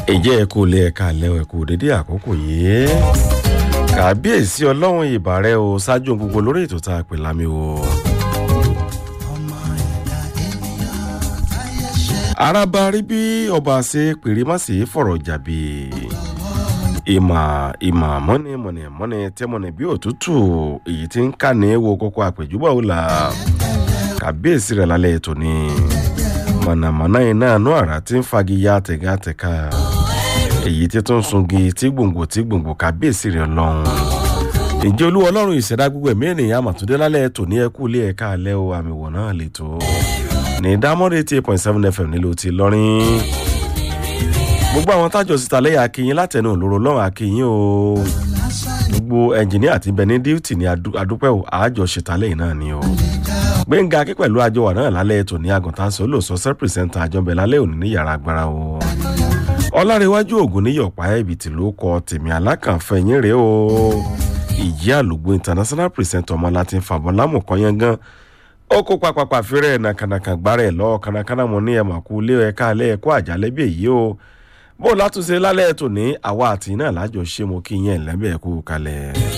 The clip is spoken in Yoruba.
ìjẹ́ ẹ̀kú ilé ẹ̀ka àlẹ́ ẹ̀kú dédé àkókò yìí kàbíyèsí ọlọ́run ìbàrẹ̀ o ṣáájú gbogbo lórí ètò tá a pè lámì o. araba rí bí ọba ṣe pèrè má sì fọ̀rọ̀ jàbí ìmọ̀ ìmọ̀ mọ́ni mọ̀nì mọ́ni tẹ́mọ̀nì bí òtútù èyí tí ń kà ní wo kókó àpèjúbọ̀ ó là kàbíyèsí rẹ̀ lálẹ́ ètò ni mọ̀nàmọ́ná iná àánú àrà tí ń fagi ya tẹ̀gátẹ̀ka èyí tí tó ń sungi tí gbòǹgbò tí gbòǹgbò kábíyèsí rẹ̀ lọ́hùn. ìjẹ́ olúwa ọlọ́run ìṣẹ̀dá gbogbo ẹ̀mí ènìyàn àmàtúndé lálẹ́ ètò ní ẹkú ilé ẹ̀ka alẹ́ o àmì wọ̀ náà lè tó. ní dámọ́dé eighty eight point seven fm nílò ti lọ́rin. gbogbo àwọn tájọ síta lẹ́yìn akínyìn látẹnu òlòrò lọ́rùn akínyìn o. gbogbo ẹnjìníà àti bẹni díùtì ní adúpẹ́ o àjọṣetà lẹ́yìn náà ni o gbẹ̀ngà akẹ́ pẹ̀lú àjọ wà náà lálẹ́ ètò ní àgùntàn sọ́lò sọ sẹ́pìrìsẹ́ńtà àjọbẹ̀ lálẹ́ òní ní yàrá agbára o. ọlárẹ̀wájú ògùn níyọ̀pá ẹ̀bìtì ló kọ tèmi alákànfẹ́ yín rèé o. ìjì àlùgbò international presenter ọmọ láti fàbọ̀ lámùkọ́ yẹn gan. ó kó papàpà fẹ́rẹ̀ nàkànàkà gbárẹ̀ lọ kànàkànà mọ́ ní ẹ̀mà kú lé ẹ̀ka alẹ́ ẹ̀kọ́ àjálẹ́ bí èyí o. bó látúnṣe lálẹ́ ètò ní àwa àti náà lájọ ṣé mo kí yẹn lẹ́bẹ̀ẹ́ kú kalẹ̀.